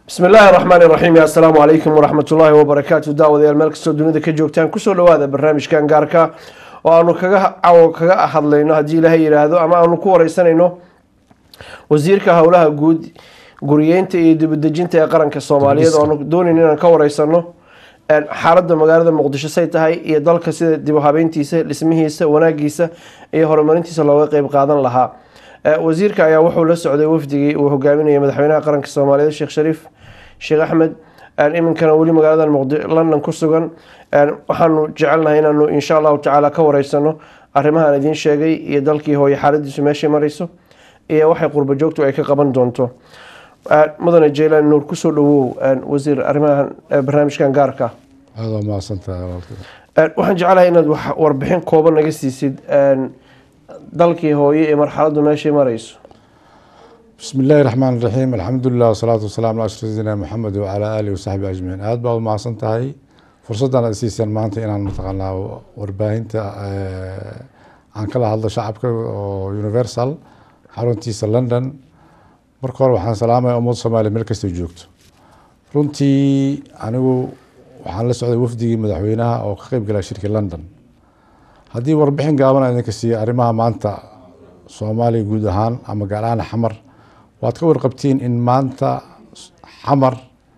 bismi illaahi raxmaan iraxiim assalaamu calaykum waraxmat ullaahi wabarakaatu daawadayaal meel kastoo dunida ka joogtaan kusoo dhawaada barnaamijkan gaarka oo aanu kaga cawo kaga hadlayno haddii ilaahay yidhaahdo ama aanu ku wareysanayno wasiirka howlaha guud guriyeynta iyo dibadejinta ee qaranka soomaaliyeed oo aanu doonayno inaan ka wareysano xaaladda magaalada muqdisho say tahay iyo dalka sida dib u habeyntiisa dhismihiisa wanaagiisa iyo horumarintiisa looga qeyb qaadan lahaa wasiirka ayaa wuxuu la socday wafdigii uu hogaaminayay madaxweynaha qaranka soomaaliyeed sheekh shariif sheekh axmed iminkana weli magaalada london ku sugan waxaanu jecelnahay inaanu insha allahu tacaala ka wareysano arrimahaan idiin sheegay iyo dalkii hooye xaaladiisu meeshay marayso iyo waxay qurba joogtu ay ka qaban doonto mudane jaylan nuur kusoo dhawow wasiir arrimahan barnaamijkan gaarka aada waa mahadsantahay waxaan jecelahay inaad warbixin kooban naga siisid dalkii hooye ee marxaladdu meeshay marayso bismi illaahi raxmaan iraxiim alxamdulilah wasalaatu wasalaam ala ashraf sayidina maxamed wacalaa aalihi wasaxbi ajmaciin aada baad umahadsan tahay fursaddan aad siiseen maanta inaan mataqaanaa warbaahinta aan kala hadlo shacabka oo universal xaruntiisa london marka hore waxaan salaamaya ummadda soomaaliya meel kastay joogto runtii anigu waxaan la socday wafdigii madaxweynaha oo ka qeyb galaa shirkii london haddii warbixin gaaban aan idinka siiya arrimaha maanta soomaaliya guud ahaan ama gaar ahaan xamar waad ka warqabtiin in maanta xamar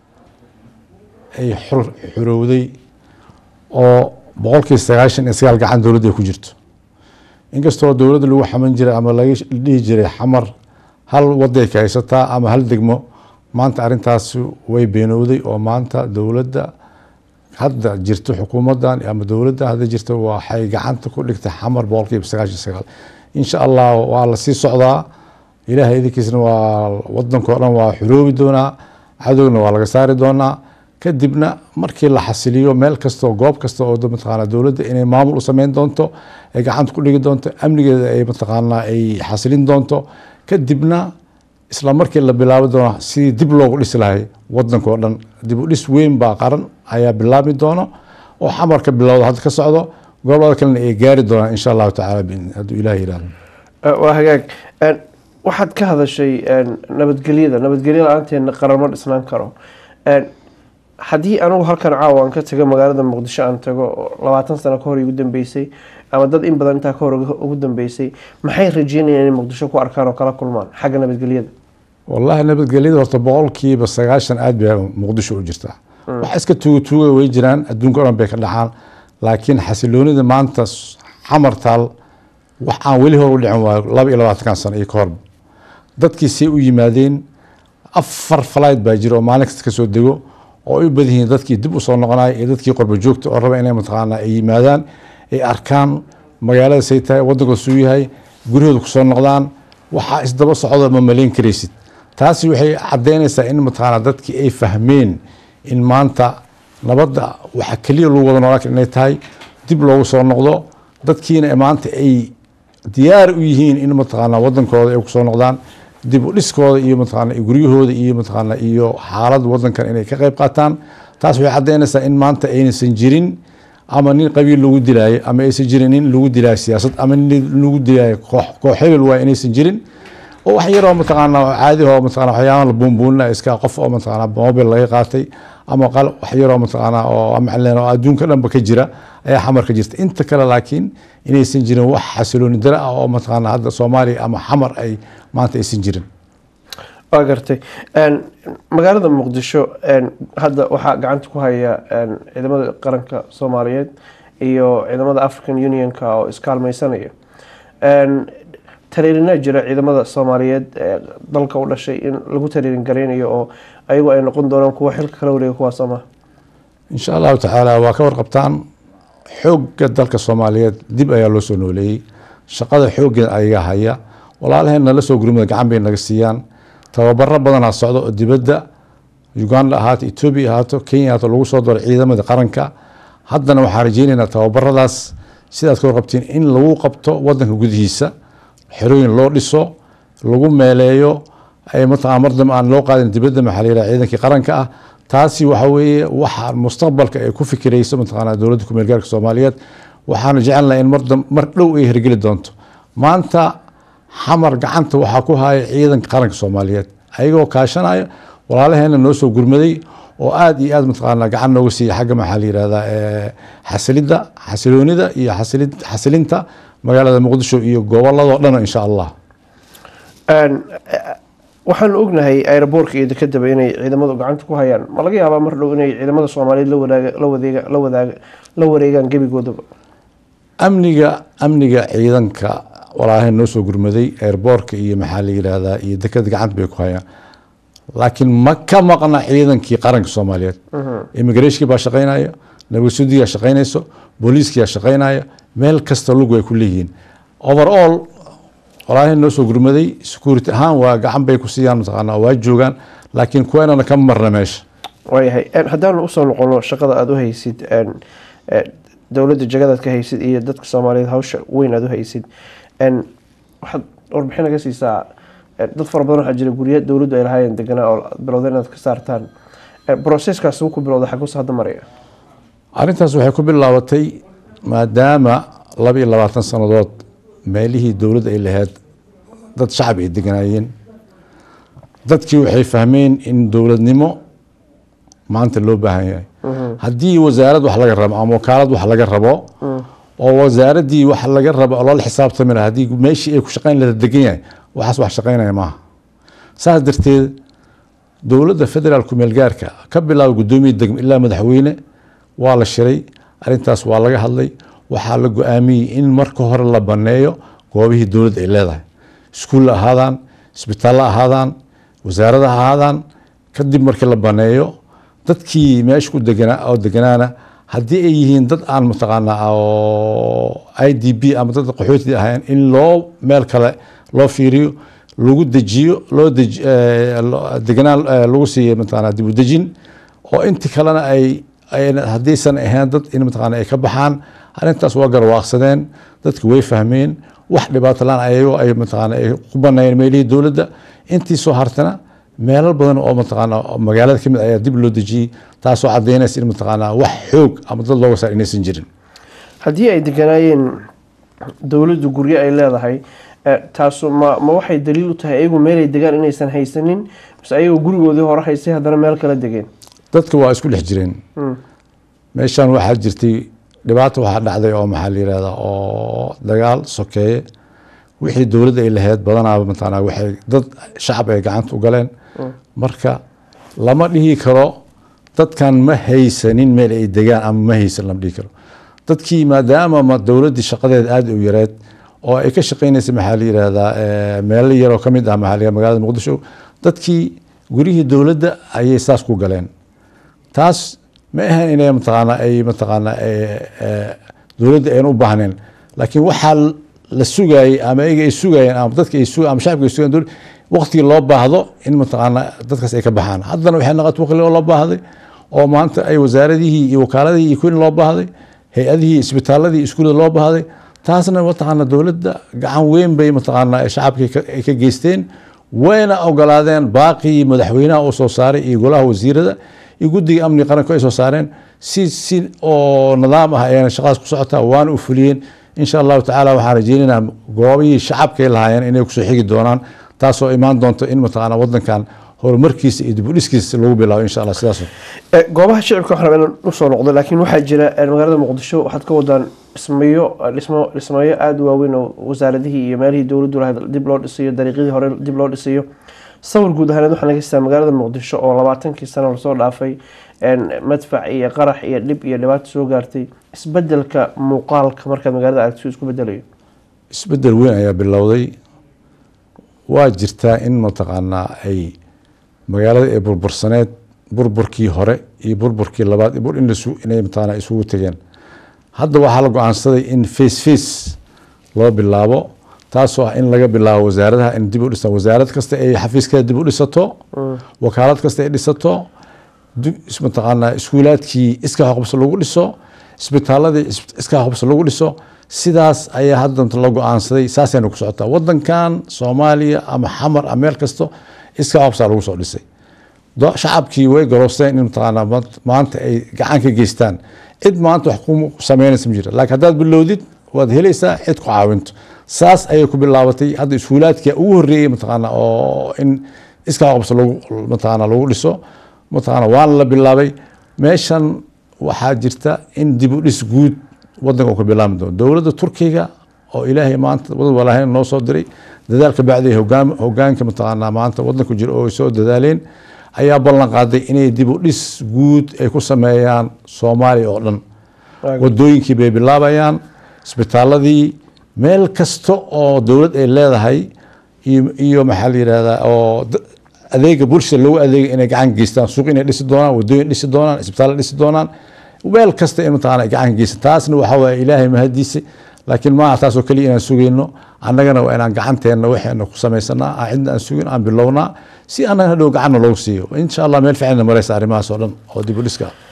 ay xorowday oo boqolkii sagaashan iyo sagaal gacan dowladda ay ku jirto inkastoo dowladda lagu xaman jiray ama laga dhihi jiray xamar hal waday ka haysataa ama hal degmo maanta arrintaasi way beenowday oo maanta dowladda hadda jirto xukuumaddan ama dowladda hadda jirta waxay gacanta ku dhigtay xamar boqolkiiba sagaashan sagaal insha allah waa la sii socdaa ilaahay idinkiisna waa wadankao dhan waa xuroobi doonaa cadowna waa laga saari doonaa kadibna markii la xasiliyo meel kastao goob kasta oo mataqaana dowladda inay maamul u sameyn doonto ay gacanta ku dhigi doonto amnigeeda ay mataqaanaa ay xasilin doonto kadibna isla markii la bilaabi doona sidii dib loogu dhisi lahay wadankao dhan dib u dhis weyn baa qaran ayaa bilaabi doono oo xamarka bilowda hadda ka socdo gobolada kalena ay gaari doonaan insha allahu tacala hadduu ilaah yihahdo waa hagaag waxaad ka hadashay nabadgelyada nabadgelyo la-aanteedna qaran ma dhisnaan karo haddii anigu halkan caawa aan ka tago magaalada muqdisho aan tago labaatan sano ka hor igu dambeysay ama dad in badan intaa ka hor ugu dambeysay maxay rajeynayaan inay muqdisho ku arkaan oo kala kulmaan xagga nabadgelyada wallahi nabadgelyada horta boqolkiiba sagaashan aada bay muqdisho u jirtaa wax iska tuuga tuuga way jiraan adduunka o dhan bay ka dhacaan laakiin xasiloonida maanta xamar taal wax aan weli hor u dhicin waayo laba iyo labaatankan sano iyo ka horba dadkii say u yimaadeen afar flight baa jira oo maalin kasta kasoo dego oo ay u badan yihiin dadkii dib usoo noqonaya iyo dadkii qorba joogta oo raba inay mataqaana ay yimaadaan ay arkaan magaalada say tahay waddanka suu yahay guryahooda kusoo noqdaan waxaa isdaba socdo ma malayn karaysid taasi waxay caddeynaysaa in mataqaana dadkii ay fahmeen in maanta nabadda waxa keliya lagu wada noolaan kara inay tahay dib loogu soo noqdo dadkiina maanta ay diyaar u yihiin in mataqaana wadankooda ay kusoo noqdaan dib u dhiskooda iyo mataqaana guryahooda iyo mataqaana iyo xaaladda wadankan inay ka qeyb qaataan taas waxay caddeynaysaa in maanta aynaysan jirin ama nin qabiil lagu dilaayo ama aysan jirin nin lagu dilaayo siyaasad ama nin lagu dilaayo koox koox hebel waay inaysan jirin oo wax yaroo mataqaana caadi oo mataqana waxyaabaha la buunbuunina iska qof oo mataqaana mobil laga qaatay ama qal wax yaroo mataqaana oo maclen oo adduunka dhanba ka jira ayaa xamar ka jirta inta kale laakiin inaysan jirin wax xasilooni dara ah oo mataqaana hadda soomaaliya ama xamar ay maanta aysan jirin waa gartay magaalada muqdisho hadda waxaa gacanta ku haya ciidamada qaranka soomaaliyeed iyo ciidamada african unionka oo iskaalmeysanaya tariirinaa jira ciidamada soomaaliyeed ee dalka u dhashay in lagu tariirin gareynayo oo ayagu ay noqon doonaan kuwa xilka kala wareega kuwaas sooma insha allahu tacaala waa ka warqabtaan xoogga dalka soomaaliyeed dib ayaa loo soo nooleeyey shaqada xooggeed ayaga haya walaalaheen nala soo gurmada gacan bay naga siiyaan tababaro badanaa socdo oo dibadda uganda ahaato etoobiya ahaato kenya ahaato lagu soo daro ciidamada qaranka haddana waxaan rajeyneynaa tababaradaas sidaad ka warqabtiin in lagu qabto wadanka gudihiisa xerooyin loo dhiso lagu meeleeyo mataqaa mar dambe aan loo qaadin dibadda maxaa layidhaha ciidankii qaranka ah taasi waxa weeye waxa mustaqbalka ay ku fikirayso mataqaanaa dowladda kumeel gaarka soomaaliyeed waxaanu jecelnahay in mar dhow ay hirgeli doonto maanta xamar gacanta waxaa ku haya ciidanka qaranka soomaaliyeed ayagoo kaashanaya walaalaheena noo soo gurmaday oo aada iyo aad mataqaanaa gacan nooga siiya xagga maxaa la yihahdaa xasilidda xasiloonida iyo xasili- xasilinta magaalada muqdisho iyo goboladoo dhan insha allah waxaanu ognahay aeroboortka iyo dekedaba inay ciidamadu gacanta ku hayaan ma laga yaabaa mar dhow inay ciidamada soomaaliyeed la wadaaga la wadeega la wadaaga la wareegaan gebigoodaba amniga amniga ciidanka walaalaheena noo soo gurmaday airboortka iyo maxaa la yihahdaa iyo dekeda gacanta bay ku hayaan laakiin ma ka maqna ciidankii qaranka soomaaliyeed immigrationkii baa shaqaynaya nabadsudiyaa shaqaynayso booliiskiyaa shaqaynaya meel kasta lugu ay ku leeyihiin overall walaalaheena noo soo gurmaday security ahaan waa gacan bay ku siiyaan mataqaanaa waa joogaan laakiin kuweenana kama marna meesha waayahay haddaanu usoo noqono shaqada aada u haysid dowladda jagadaad ka haysid iyo dadka soomaaliyeed hawsha weyn aada u haysid waxaad warbixin naga siisaa dad fara badan waxaa jira gurya dowladdu ay lahaayeen deganaa oo bilowda inaad ka saartaan broseskaas ku bilowda xaguus hadda maraya arrintaas waxay ku bilaabatay maadaama laba iyo labaatan sannadood meelihii dowladda ay lahayd dad shacab ay deganaayeen dadkii waxay fahmeen in dowladnimo maanta loo baahan yahay haddii wasaarad wax laga rabo ama wakaalad wax laga rabo oo wasaaraddii wax laga rabo oo loola xisaabtami laha haddii meeshii ay ku shaqayn laha degan yahay waxaas wax shaqaynaya maaha saas darteed dowladda federaalku meelgaarka ka bilaaba guddoomiya degmo ilaa madaxweyne waa la shiray arrintaas waa laga hadlay waxaa la go-aamiyey in marka hore la baneeyo goobihii dowladda ay leedahay iskuulla ahaadaan isbitaallo ahaadaan wasaarada ahaadaan kadib markii la baneeyo dadkii meesha ku deganaa oo deganaana haddii ay yihiin dad aan mataqaanaa oo i d b ama dad qaxooti ahayn in loo meel kale loo fiiriyo lagu dejiyo loo deganaan lagu siiyo mataqaanaa dib u dejin oo inti kalena ay haddaysan ahayn dad in mataqaana ay ka baxaan arrintaas waa garwaaqsadeen dadki way fahmeen wax dhibaato laan ayago ay mataqaana ay ku banayeen meelihii dowladda intii soo hartana meelal badan oo mataqaana magaalada kamid ayaa dib loo dejiyey taasoo cadaynaysa in mataqaana wax xoog ama dad looga saar inaysan jirin haddii ay deganaayeen dowladdu guryo ay leedahay taasu ma ma waxay daliil u tahay ayagu meelay degaan inaysan haysanin mise ayagoo gurigoodii hore haystay haddana meel kala degeen dadka waa isku dhex jireen meeshan waxaa jirtay dhibaato waxaa dhacday oo maxaa la yihahdaa oo dagaal sokeeye wixii dowladda ay lahayd badanaaba mataqaana waxay dad shacab ay gacanta u galeen marka lama dhihi karo dadkan ma haysanin meel ay degaan ama ma haysan lama dhihi karo dadkii maadaama ma dowladdii shaqadeed aada u yareed oo ay ka shaqeynaysa maxaa la yihahdaa meelo yaroo ka mid ah maxaa la magaalada muqdisho dadkii gurihii dowladda ayay saas ku galeen taas ma ahan inay mataqaana ay mataqaana dowladda ayna u baahnayn laakiin waxaa la sugayey ama ayaga ay sugayeen ama dadka ay sugayeen ama shacabka ay sugayeen dowladda waqtigii loo baahdo in mataqaana dadkaas ay ka baxaan haddana waxay noqotay waqti loo baahday oo maanta ay wasaaradihii iyo wakaaladihii iyo kuwin loo baahday hay-adihii isbitaaladii iskuullada loo baahday taasna mataqaana dowladda gacan weyn bay mataqaana shacabkii ay ka geysteen wayna ogolaadeen baaqii madaxweynaha uu soo saaray iyo golaha wasiirada iyo guddiga amniga qaranku ay soo saareen si si oo nidaam ah ayana shaqadaas ku socotaa waana u fuliyeen insha allahu tacaala waxaan rajeynaynaa goobihii shacabkay lahaayeen inay kusoo xigi doonaan taasoo imaan doonto in mataqaana wadankan horumarkiisa iyo dibudhiskiisa lagu bilaabo insha allah sidaas goobaha shicibka waxaan rabaa inaan usoo noqdo laakiin waxaa jira magaalada muqdisho waxaad ka wadaan dhismayo dhismo dhismayo aada u waaweyn oo wasaaradihii iyo meelihii dowladdu lahayd dib loo dhisayo dariiqyadii hore dib loo dhisayo sawir guud ahaaneed waxaa laga haystaa magaalada muqdisho oo labaatankii sano lasoo dhaafay madfac iyo qarax iyo dhib iyo dhibaato soo gaartay isbedelka muuqaalka markaad magaalada aragto isku bedelayo isbedel weyn ayaa bilowday waa jirtaa in mataqaanaa ay magaalada ee burbursaneed burburkii hore iyo burburkii labaad inay mataqaana isugu tegeen hadda waxaa la go-aansaday in face face loo bilaabo taasoo ah in laga bilaabo wasaaradaha in dib u dhisa wasaarad kasta ay xafiiskeeda dib u dhisato wakaalad kasta ay dhisato mataqaanaa iskuulaadkii iska hoqbso lagu dhiso isbitaaladii iska hoqbso lagu dhiso sidaas ayaa hadda la go-aansaday saasayna ku socotaa wadankan soomaaliya ama xamar ama meel kasto iska hoqbsaa lagu soo dhisay shacabkii way garoosteen in mataqaanaa maanta ay gacan ka geystaan cid maanta wax ku sameynaysa ma jira laakiin haddaad bilowdid waad helaysaa cid ku caawinto saas ayay ku bilaabatay hadda iskuulaadka ugu horreeyey mataqaana oo in iskaa qabso lagu mataqaana lagu dhiso mataqaana waana la bilaabay meeshan waxaa jirta in dib u dhis guud wadanka uu ka bilaabmi doono dowladda turkiga oo ilaahay maanta wad walaahayn noo soo diray dadaalka bacday hogaan hogaanka mataqaanaa maanta wadanku jira oo ay soo dadaaleen ayaa ballan qaaday inay dib u dhis guud ay ku sameeyaan soomaaliya oo dhan wadooyinkii bay bilaabayaan isbitaaladii meel kasta oo dowlad ay leedahay iyo iyo maxaa la yidhahdaa oo da- adeega bulshada loogu adeega inay gacan geystaan suuq inay dhisi doonaan wadooyin dhisi doonaan isbitaalla dhisi doonaan meel kasta in mataqaana ay gacan geystaan taasna waxaa waaye ilaahay mahadiisa laakiin maaha taasoo keliya inaan sugayno annagana waa inaan gacanteena waxayna ku samaysanaa aan cidna aan sugin aan bilownaa si annaga hadhow gacanna loogu siiyo insha allah meel fiicanna maraysa arrimahaas oo dhan oo dib u dhiska ah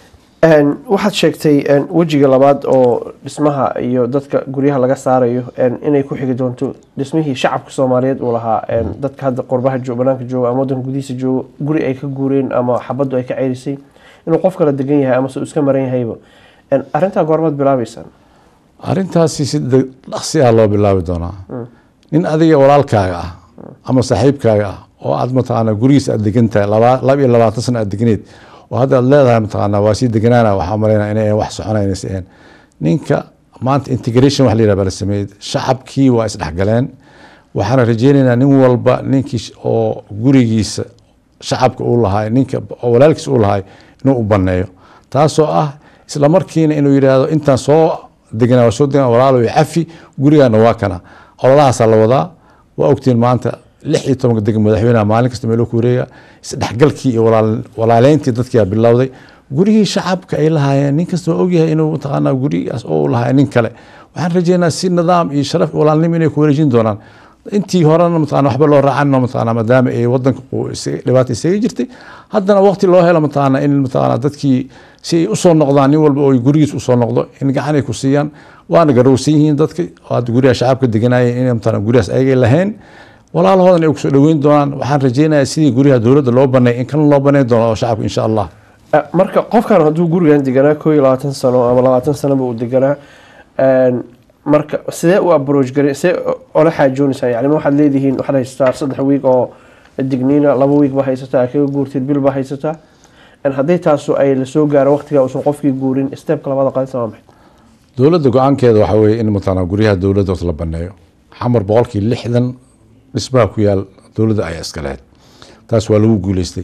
Een, waxaad sheegtay een, wejiga labaad oo dhismaha iyo dadka guryaha laga saarayo een, inay ku xigi doonto dhismihii shacabka soomaaliyeed uu lahaa een, dadka hadda qurbaha jooga banaanka jooga ama wadanka gudihiisa jooga guri ay ka guureen ama xabaddu ay ka ceyrisay inuu qof kala degan yahay ama se uu iska maran yahayba Een, arrintaa goormaad bilaabeysaan arrintaasi si de- dhaqsi ah loo bilaabi doonaa nin adiga walaalkaaga ah ama saaxiibkaaga ah oo aad mataqaana gurigiisa aad degan tahay laba laba iyo labaatan sano aad deganeed oo hadda aad leedahay mataqaana waa sii deganaana waxaa malaynaa inay wax soconaynaysa ahayn ninka maanta integration wax la yidhaha baa la sameeyey shacabkii waa isdhexgaleen waxaana rajeynaynaa nin walba ninkii sh- oo gurigiisa shacabka uu lahay ninka oo walaalkiisa uu lahay inuu u baneeyo taasoo ah isla markiina inuu yidhaahdo intaan soo deganaa waa soo deganaa walaalo iyo cafi gurigaana waa kana ololahaasaa la wadaa waa ogtiin maanta lix iyo tobanka degmo madaxweynaha maalin kasta meeloo ku wareega isdhexgalkii iyo walaal- walaaleyntii dadkii aa bilowday gurigii shacabka ay lahaayeen nin kasta waa ogyahay inuu mataqaanaa gurigaas oo uu lahaa nin kale waxaan rajeynaa si nidaam iyo sharaf iyo walaalnimo inay ku wareejin doonaan intii horena mataqana waxba loo raacan mataqana maadaama ay wadanka uu isaga- dhibaata isaga jirtay haddana waqti loo helo mataqana in mataqana dadkii si ay usoo noqdaan nin walba oo ay gurigiis usoo noqdo in gacan ay ku siiyaan waana garowsan yihiin dadka oo hadda guryaha shacabka deganayeen in mataqana guryahaas ayagay lahayn walaalahoodan ay kusoo dhaweyn doonaan waxaan rajeynayaa sidii guryaha dowladda loo baneey in kan loo baneyn doono oo shacabka insha allah Eh, marka qofkan hadduu gurigan deganaa koo iyo labaatan sano ama labaatan sanoba uu deganaa een, marka sidee u approach gari see ola xaajoonaysaa yani ma waxaad leedihiin waxaad haysataa saddex wiig oo digniina laba wiig baa haysataa kaga guurtid bil baa haysataa En hadday taasu ay lasoo gaaro waqtiga uusan qofkii guurin steepka labada qaadisa waa maxay dowladda go-aankeeda waxaa weeye in mataqana guryaha dowladda la baneeyo xamar boqolkii lixdan dhismaha ku yaal dowladda ayaa iska lahayd taas waa lagu guuleystay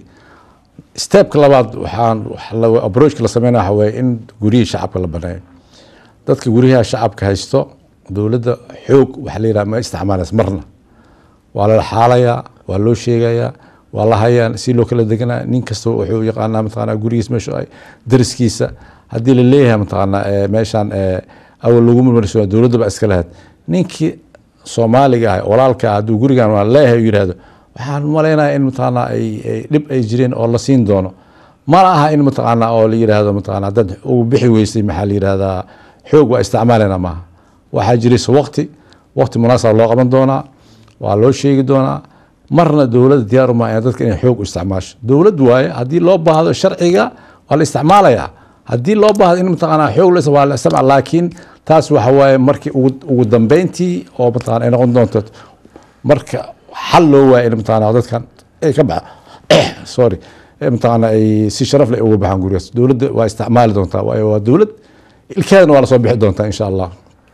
steepka labaad waxaan waxa la- approachka la sameynaya waxaa weeye in guryihii shacabka la baneeyo dadka guryaha shacabka haysto dowladda xoog waxa la yidhaha ma isticmaalaysa marna waa la xaalayaa waa loo sheegayaa waa la hayaa si loo kala deganaa nin kasta wuxuu yaqaanaa mataqaanaa gurigiis meesha ay dariskiisa haddii la leeyahay mataqaanaa eh, meeshaan eh, awal lagu marmarso dowladda baa iska lahayd ninkii soomaaliga ah walaalka ah hadduu gurigan waa leeyahay uu yidhaahdo waxaan malaynayaa in mataqaanaa ay ay dhib ay jireen oo la siin doono mana aha in mataqaanaa oo la yidhaahdo mataqaanaa dad ugu bixi weysay maxaa la yidhahdaa xoog waa isticmaalena maaha waxaa jiraysa waqti waqti munaasab loo qaban doonaa waa loo sheegi doonaa marna dowladda diyaar uma ah dadka inay xoog u isticmaasho dowlad waaye haddii loo baahdo sharciga waa la isticmaalayaa haddii loo baahdo in mataqaanaa xoog la waa la isticmaal laakiin taas waxa waaye markii ugu ugu dambeyntii oo mataqaana ay noqon doonto marka xal loo waayo in mataqaana dadkan ay ka baxa sorry ee mataqaana ay si sharaf leh uga baxaan gurigaas dowladda waa isticmaali doontaa waayo waa dowlad ilkeedana waa lasoo bixi doontaa insha allah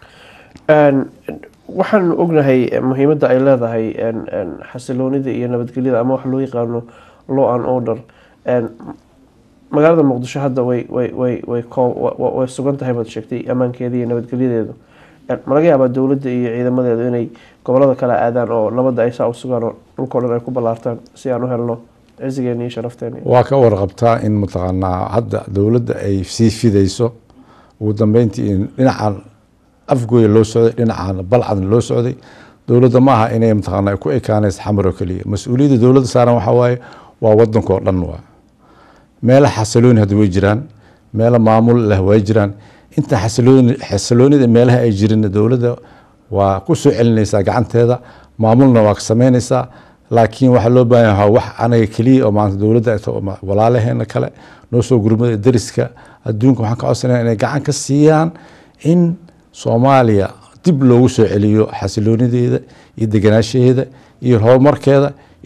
Een, waxaan ognahay eh, muhiimadda ay leedahay een, een, xasiloonida iyo nabadgelyada ama wax loo yaqaano law and order Een, magaalada muqdisho hadda way way way way koo- wa- wa- way sugan tahay baad sheegtay ammaankeeda iyo nabadgelyadeedu Een, ma laga yaabaa dowladda iyo ciidamadeedu inay gobolada kale aadaan oo nabadda ay saa u sugaan oo dhulkao dhan ay ku ballaartaan si aan u helno cisigeena iyo sharafteena waa ka warqabtaa in mataqaanaa hadda dowladda ay sii fidayso ugu dambeyntii in dhinacan afgooya loo socday dhinacan balcadna loo socday dowladda maaha inay mataqaanaa ku ekaanaysa xamar oo keliya mas-uuliyadda dowladda saaran waxaa waaye waa wadanka oo dhan waa meelo xasilooni hadda way jiraan meelo maamul leh way jiraan inta xasilooni xasiloonida meelaha ay jirin dowladda waa ku soo celinaysaa gacanteeda maamulna waa ka sameynaysaa laakiin waxaa loo baahan yahay wax anaga keliya oo maanta dowladda ay tahay oo ma- walaalaheena kale noo soo gurmada dariska adduunka waxaan ka codsanaya inay gacan ka siiyaan in soomaaliya dib loogu soo celiyo xasiloonideeda iyo deganaashaheeda iyo horumarkeeda iyo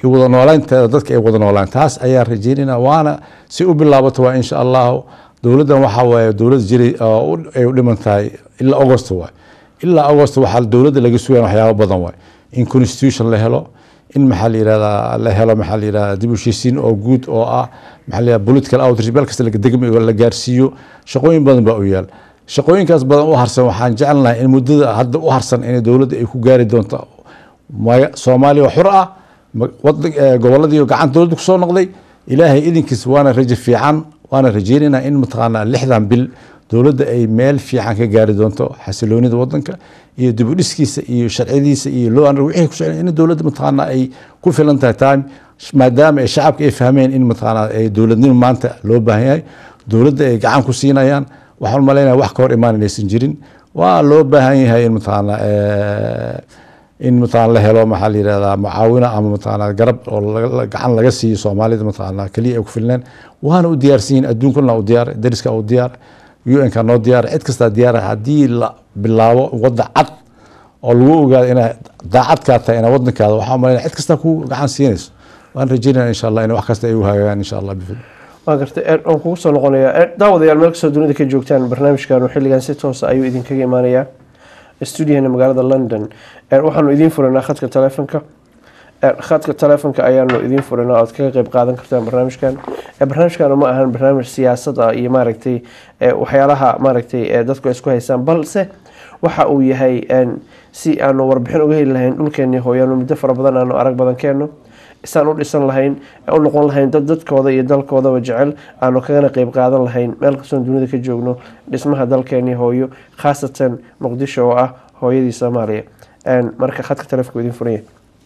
iyo wada noolaynteeda dadka ay wada noolaan taas ayaa rajeynayna waana si u bilaabato waa insha allahu dowladdan waxaa waaye dowlad jiray oo u- ay u dhiman tahay ilaa august waay ilaa august waxaa dowladda laga sugaya waxyaabo badan waay in constitution la helo in maxaa la yirahdaa la helo maxaa la yirahdaa dib u heshiisiin oo guud oo ah maxaa la yirahdaa political outreach meel kasta laga degmayo la gaarsiiyo shaqooyin badan baa u yaal shaqooyinkaas badan u harsan waxaan jecelnahay in muddada hadda u harsan in dowladda ay ku gaari doonto maya- soomaaliya oo xur ah ma- wadan eh, goboladii gacanta dowladda kusoo noqday ilaahay idinkiis waana rajo fiican waana rajeynaynaa in mataqaanaa lixdan bil dowladda ay meel fiican ka gaari doonto xasiloonida wadanka iyo dib u dhiskiisa iyo sharciyadiisa iyo loo an wixii ku socon in dowladda mataqaanaa ay ku filan tahay time maadaama ay shacabka ay fahmeen in mataqaanaa ay dowladnimo maanta loo baahan yahay dowladda ay gacan ku siinayaan waxaan u malaynaya wax ka hor imaan inaysan jirin waa loo baahan yahay in mataqaanaa eh, in mataqaana la helo maxaa la yirahdaa mucaawina ama mataqaana garab oo laga- la- gacan laga siiyo soomaalida mataqaana keliya ay ku filneen waana u diyaarsan yihiin adduunkana u diyaar dariska u diyaar un-ka noo diyaar cid kastaa diyaar haddii la bilaabo wadda cad oo lagu ogaado inaa daacadkaa tahay inaa wadankaada waxaa umalayna cid kastaa ku gacan siinayso waan rajeynaya insha allah in wax kasta ay u hagaagaan insha allah bifil waa gartay ee, waan kugu soo noqonayaa Ee, daawadayaal meel kastoo dunida ka joogtaan barnaamijkan xilligan si toosa ayuu idinkaga imaanayaa stuudiyaheena magaalada london Ee, waxaanu idiin furanaa khadka taleefonka Ee, khadka taleefonka ayaanu idiin furanaa ood kaga qeyb qaadan kartaan barnaamijkan Ee, barnaamijkan ma ahan barnaamij siyaasad ah iyo maaragtay ee, waxyaalaha maaragtay ee dadku ay isku haystaan balse waxa uu yahay een, si aanu warbixin uga heli lahayn dhulkeenii hooyaanu muddo fara badan aanu arag badan keenno isaan u dhisan lahayn u noqon lahayn dad dadkooda iyo dalkoodaba jecel aanu kagana qeyb qaadan lahayn meel kastoon dunida ka joogno dhismaha dalkeenii hooyo khaasatan muqdisho oo ah hooyadii soomaaliya Een, marka khadka taleefonka idin furanya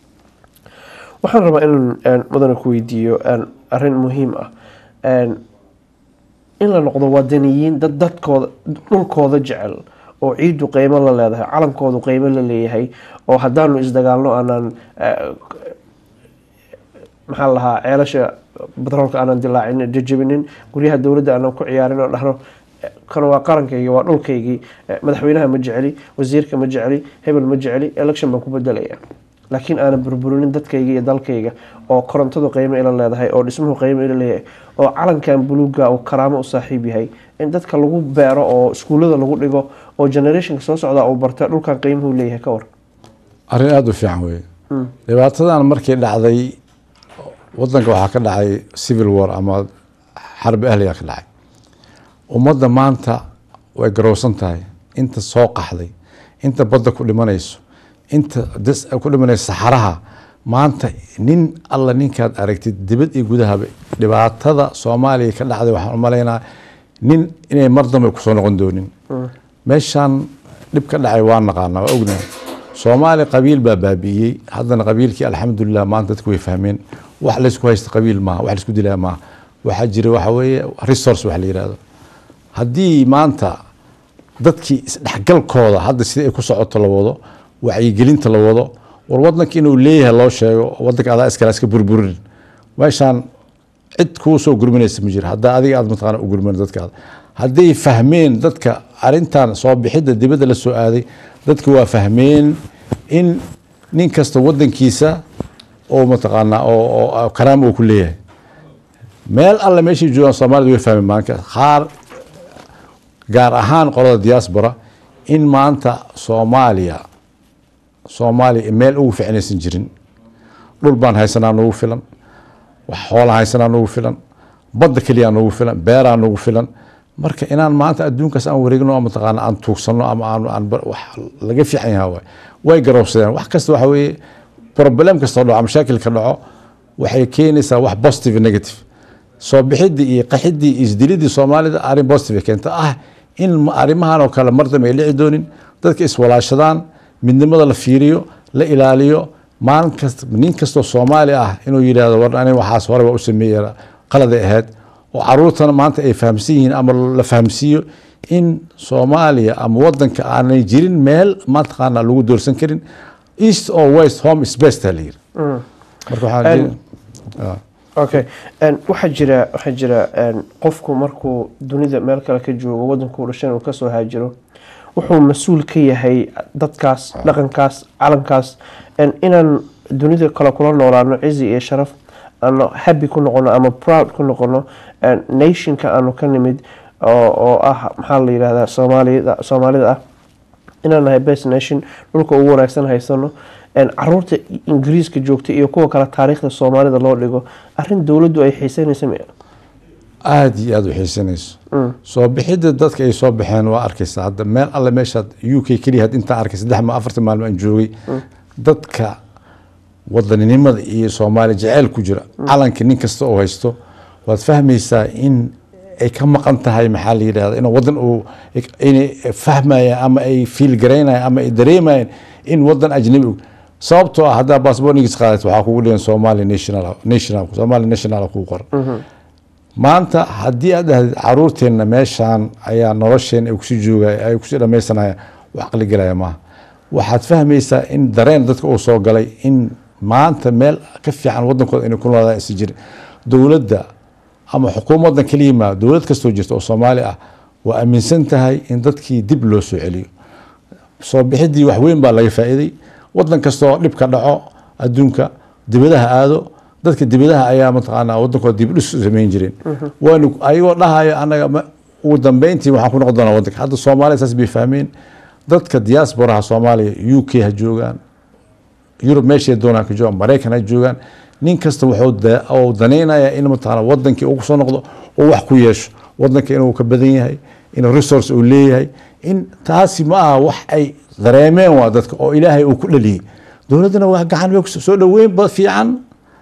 waxaan rabaa inaan een, mudane ku weydiiyo een, arrin muhiim ah Een, in la noqdo wadaniyiin dad dadkooda dhulkooda jecel oo ciidu qiimo la leedahay calankoodu qiimo la leeyahay oo haddaanu isdagaalno aanaan eh, maxaa la lahaa ceelasha batroolka aanan dilaacin jajabinin guryaha dowladda aanan ku ciyaarin oo dhahno eh, kan waa qarankaygii waa dhulkaygii eh, madaxweynaha ma jeceli wasiirka ma jeceli hebel ma jeceli election baan ku bedelaya laakiin aanan burburinin dadkayga iyo dalkayga oo korontadu qiimo ila leedahay oo dhismuhu qiimo ila leeyahay oo calankan buluuga uu karaamo u saaxiib yahay in dadka lagu beero oo iskuullada lagu dhigo oo generationka soo socda uu barta dhulkan qiimuhu leeyahay ka war arrin aada u fiican weeye dhibaatadan markii dhacday wadanka waxaa ka dhacay civil war ama xarbi ahliga ka dhacay ummadda maanta way garowsan tahay inta soo qaxday inta badda ku dhimanayso inta das ku dhimanayso saxaraha maanta nin alla ninkaad aragtid dibad iyo gudahaba dhibaatada soomaaliya ka dhacday waxaan u malaynaa nin inay mar dambe kusoo noqon doonin meeshaan dhib ka dhacay waa naqaana waa ognahay soomaali qabiil baa baabi'iyey haddana qabiilkii alxamdulilah maanta dadku way fahmeen wax laysku haysta qabiil maaha wax laysku dilaa maaha waxaa jira waxa weeye resource wax la yirahdo haddii maanta dadkii isdhexgalkooda hadda sida ay ku socoto la wado wacyigelinta la wado war wadanka inuu leeyahay loo sheego wadanka adaa iskala iska burburin meeshaan cid kuu soo gurminaysa ma jiro haddaa adiga aad mataqaana u gurmin dadkaada hadday fahmeen dadka arintan soo bixidda dibadda la soo aaday dadka waa fahmeen in nin kasta wadankiisa oo mataqaanaa oo oo karaama uu ku leeyahay meel alle meeshay joogaan soomaalida way fahmeen maanka qaar gaar ahaan qolada diaspora in maanta soomaaliya soomaaliya meel ugu ficnaysan jirin dhul baan haysanaa nugu filan wax xoolaan haysanaa nugu filan badda keliyaa nugu filan beeraa nugu filan marka inaan maanta adduunkaas aan wareegno oo mataqaana aan tuugsano ama aan aan wax laga fiican yahay waay way garowsadeen wax kasta waxa weeye problem kastoo dhaco mashaakil ka dhaco waxay keenaysaa wax positive iyo negative soo bixidii iyo qaxidii iyo isdilidii soomaalida arrin positive keenta ah in arrimahan oo kale mar dambe ay dhici doonin dadka iswalaashadaan midnimada la fiiriyo la ilaaliyo maalin kasta nin kastoo soomaali ah inuu yidhahdo war ani waxaas horeba u sameeya qaladay ahayd oo caruurtana maanta ay fahamsan yihiin ama la fahamsiiyo in soomaaliya ama wadanka aanay jirin meel mataqaana lagu doorsan karin east or west home is best la yiri marka waxaan okay waxaa jira waxaa jira qofku markuu dunida meel kale ka joogo wadankuu dhashan uu kasoo haajiro wuxuu mas-uul ka yahay dadkaas dhaqankaas calankaas inaan dunida kale kula noolaano cizi iyo sharaf aanu happy ku noqono ama proud ku noqono een, nationka aanu ka nimid oo oo ah maxaa la yidhahdaa soomaalida soomaalida ah inaan nahay best nation dhulka ugu wanaagsan haysano een, caruurta ingiriiska joogta iyo kuwa kale taariikhda soomaalida loo dhigo arrin dowladdu ay xiiseynaysa mi aada iyo aada u xiisanayso soo bixidda dadka ay soo baxeen waa arkaysa hadda meel alle meeshaad u k keliya had intaan arkay saddex ma afartan maalmo aan joogay dadka wadaninimada iyo soomaali jaceyl ku jira calanka nin kasta oo haysto waad fahmaysaa in ay ka maqan tahay maxaa la yidhahda in wadan uu inay fahmayaan ama ay fiil garaynayaan ama ay dareemayaan in wadan ajnabi u- sababtoo ah haddaa baasboornigiis qaadat waxaa kugu dhigan somali national national somali national kugu qoran maanta haddii aad dhahdid caruurteenna meeshaan ayaa nolosheena ay kusii joogaya ay kusii dhamaysanaya wax aqli gelaya maaha waxaad fahmaysaa in dareen dadka uu soo galay in maanta meel ka fiican wadankooda inay ku noolaadaan isi jirin dowladda ama xukuumaddan keliya maa dowlad kastoo jirta oo soomaali ah waa aaminsan tahay in dadkii dib loo soo celiyo soo bixidii wax weyn baa laga faa'iiday wadan kastoo dhib ka dhaco adduunka dibadaha aado dadka dibadaha ayaa mataqaanaa wadankooda dib dhis u samayn jireen waanu ayagoo dhahayo anaga ma- ugu dambeyntii waxaan ku noqon doonaa wadanka hadda soomaaliya saas bay fahmeen dadka diasporaha soomaaliya u k ha joogaan yurub meeshay doonaan ka joogaan maraykan ha joogaan nin kasta wuxuu da- uu danaynayaa in mataqaana wadankii uu kusoo noqdo oo wax ku yeesho wadanka inuu ka badan yahay inuu resource uu leeyahay in taasi ma aha wax ay dareemeen waa dadka oo ilaahay uu ku dhaliyey dowladdana waa gacan bay kusoo dhaweyn ba fiican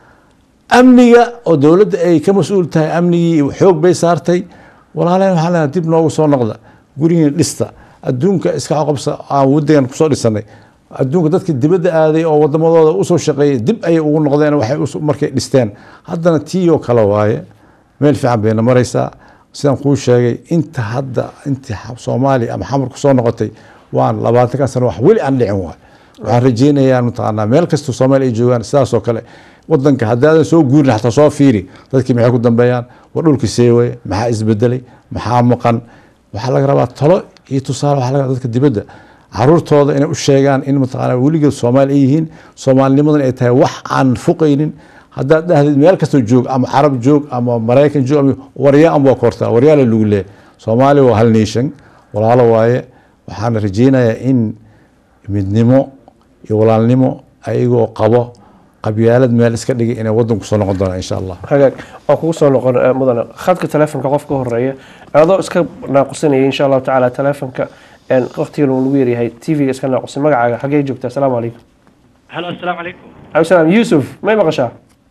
amniga oo dowladda ay ka mas-uul tahay amnigii xoog bay saartay walaaleen waxaa leedahay dib noogu soo noqda gurigiina dhista adduunka iska qoqobsa aan wadagan kusoo dhisanay adduunka dadka dibadda aaday oo wadamadooda usoo shaqeeyay dib ayay ugu noqdeen waxay us- markay dhisteen haddana tii oo kale waaye meel fiican bayna maraysaa sidaan kuu sheegay inta hadda intii xa- soomaaliya ama xamar kusoo noqotay waan labaatankan sano wax weli aan dhicin waay waxaan rajeynayaa mataqaanaa meel kasta soomaaliya ay joogaan sidaas oo kale wadanka haddaadan soo guurin xataa soo fiiri dadkii maxay ku dambeeyaan war dhulkii seewaye maxaa isbedelay maxaa maqan waxaa laga rabaa talo iyo tusaale waxaa laga rabaa dadka dibadda caruurtooda inay u sheegaan in mataqaanaa weligeed soomaali ay yihiin soomaalinimadan ay tahay wax aan fuqaynin haddaad dhahdid meel kastoo joog ama carab joog ama maraykan joog ama waryaa anbaa kortaa waryaala lagu leeyahay soomaaliya waa hal nation walaalo waaye waxaana rajeynayaa in midnimo iyo walaalnimo ayagoo qabo qabyaalad meel iska dhigay inay wadanku soo noqon doonaan insha allah hagaag waa kugu soo noqon eh, mudane khadka telefonka qof ka horeeya adoo iska naaqusanaya insha allahu tacaala telefonka een, waqtigan uu lagu yaryahay tv-ga iska naaqusan magacaaga xagee joogta asalaamu calaykum halo assalaamu calaykum alaykum salaam yuusuf may maqashaa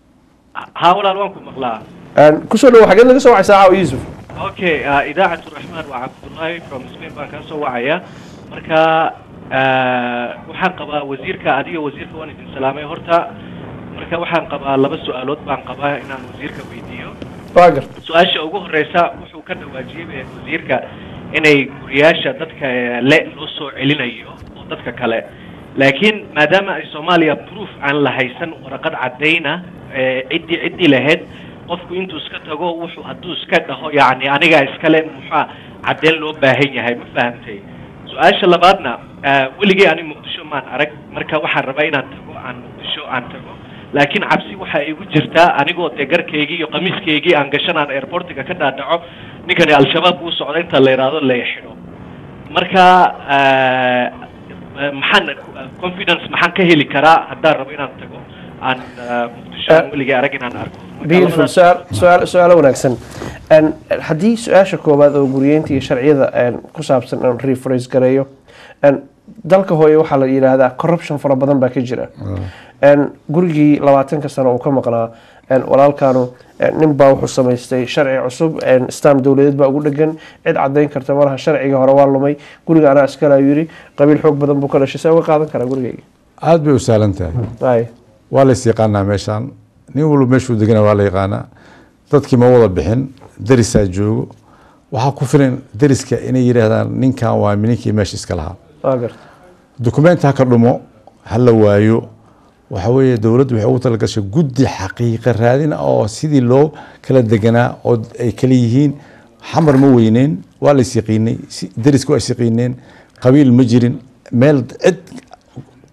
haa walaal waan ku maqlaa Een, kusoo dhawo xageed naga soo wacaysaa caawa yuusuf okay uh, idaacatu raxmaan waa cabdullaahi from spain baan kaa soo wacaya marka uh, waxaan qabaa wasiirka adiga wasiirka waan idin salaamay horta marka waxaan qabaa laba su-aalood baan qabaa inaan wasiirka weydiiyo waa gar su-aasha ugu horeysa wuxuu ka dhawaajiyey eh, wasiirka inay guriyaasha dadka eh, le loo soo celinayo oo dadka kale laakiin maadaama ay soomaaliya proof aan la haysan waraqad caddayna eh, ciddii ciddii lahayd qofku intuu iska tago wuxuu hadduu iska dhaho yacni anigaa iskale muxaa caddeyn loo baahan yahay ma fahamtay su-aasha labaadna eh, weligay ani muqdisho maan arag marka waxaan rabaa inaan tago aan muqdisho aan tago laakiin cabsi waxaa igu jirtaa anigoo dee garkaygii iyo qamiiskaygii aan gashanaan airportiga ka dhaadhaco ninkani al-shabaab uu socda inta la yidhaahdo la xidho marka eh, eh, maxaan confidence maxaan ka heli karaa haddaan rabo inaan tago aan eh, muqdisho aan weligay arag inaan arko Marka beautiful labadaas- su-aal su-aal su-aalo wanaagsan Een, haddii su-aasha koowaad oo guriyeynta iyo sharciyada een, ku saabsan aan rephrase gareeyo een, dalka hooye waxaa la yidhaahdaa corruption fara badan baa ka jira Een, gurigii labaatanka sano uu ka maqnaa een, walaalkaanu een, nin baa wuxuu samaystay sharci cusub een, stam dowladeed baa ugu dhegan cid cadayn karta malaha sharciga hore waa lumay guriga anaa iskala yiri qabiil xoog badan buu ka dhashay see uga qaadan karaa gurigayga aada bay u sahlan tahay Ay, waa la is yaqaanaa meeshaan nin walba meeshuu degana waa la yaqaanaa dadkii ma wada bixin derisaa joogo waxaa ku filan deriska inay yidhaahdaan ninkan waa ninkii meesha iska lahaa waa garta dukumenti ha ka dhumo ha la waayo waxa weeye dowladdu waxay ugu talagashay guddi xaqiiqa raadina oo sidii loo kala deganaa oo ay kala yihiin xamar ma weyneyn waa la isyaqiinay si- deriska waa isyaqiineen qabiil ma jirin meel cid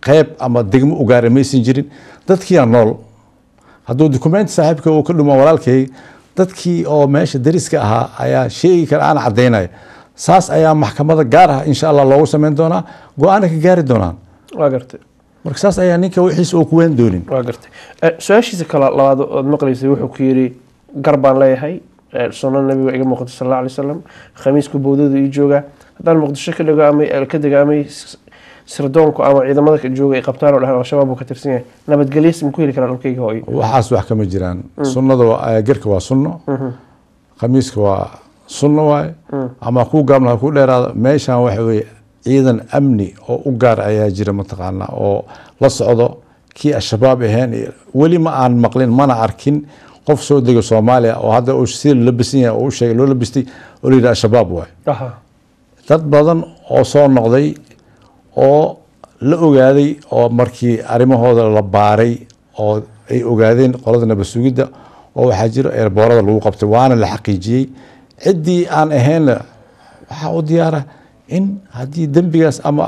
qeyb ama degmo u gaara maysan jirin dadkiina nool hadduu dukumenti saaxiibka uu ka dhumo walaalkay dadkii oo meesha dariska ahaa ayaa sheegi kara aan cadaynaya saas ayaa maxkamada gaar ah insha allah loogu sameyn doonaa go-aana ka gaari doonaan waa gartay marka saas ayaa ninka wixiisa uu ku weyn doonin waa gartay Eh, su-aashiisa kale labaad ood maqlaysay wuxuu ku yidhi gar baan leeyahay eh, sunno nabiga iga muuqato sal alla alay wasalam khamiisku bowdadu ii joogaa haddaan muqdisho ka dhigo ama eh, ka dega ama s- sirdoonku ama ciidamada ka jooga ay qabtaan oo dhahan al-shabaab buu ka tirsan yahay nabadgelyas ma ku heli karaa dhulkayga hooyo waxaas wax kama jiraan sunnada waa- garka waa sunno khamiiska waa sunno waaye ama ku gaabna ha ku dheeraada meeshan waxa weye ciidan amni oo u gaar ayaa jira mataqaana oo la socdo kii al-shabaab ahayn iyo weli ma aan maqlin mana arkin qof soo dega soomaaliya oo hadda uu sida labisan yahay oo u sheegay loo labistay oo la yidhi al-shabaab waaye aha dad badan oo soo noqday oo la ogaaday oo markii arrimahooda la baaray oo ay ogaadeen qolada nabad sugidda oo waxaa jira eerboorada lagu qabtay waana la xaqiijiyey ciddii aan ahaynna waxaa u diyaara in haddii dembigaas ama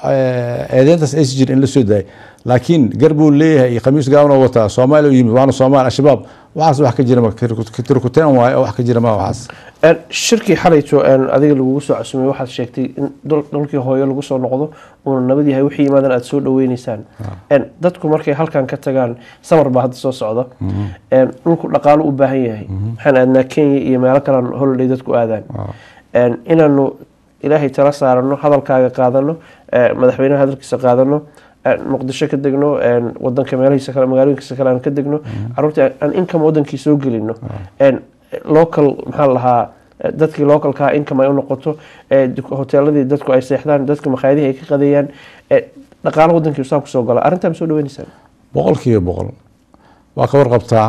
eh, eedeyntaas aysan jirin in la soo daayay laakiin gar buu leeyahay iyo khamiis gaaban oo wataa soomaaliya u yimid waana soomaali al-shabaab waxaas wax ka jira ma tirkuteen waaye oo wax ka jira ma waxaas En, shirkii xalayto en, adiga lagugu soo casumay waxaad sheegtay in dhul- dhulkii hooyo lagu soo noqdo uuna nabad yahay wixii yimaadan aada soo dhaweyneysaan En, dadku markay halkan ka tagaan samar baa hadda soo socda En, dhulku dhaqaalo u baahan yahay waxaan aadnaa kenya iyo meelo kalan holiday dadku aadaan En, inaanu ilaahay tala saarano hadalkaaga qaadano eh, madaxweynaha hadalkiisa qaadano en, muqdisho ka degno en, wadanka meelahiisa kale magaalooyinkiisa kale aan ka degno caruurta aan income wadankii soo gelino En, local maxaa la lahaa eh, dadkii localkaa income ay u noqoto eh, duk- hoteeladii dadku ay seexdaan dadka makhaayadihii ay ka qadeeyaan eh, dhaqaalo wadankii saa kusoo gala arrintaa ma soo dhaweyneysaan boqol kiiba boqol waa ka warqabtaa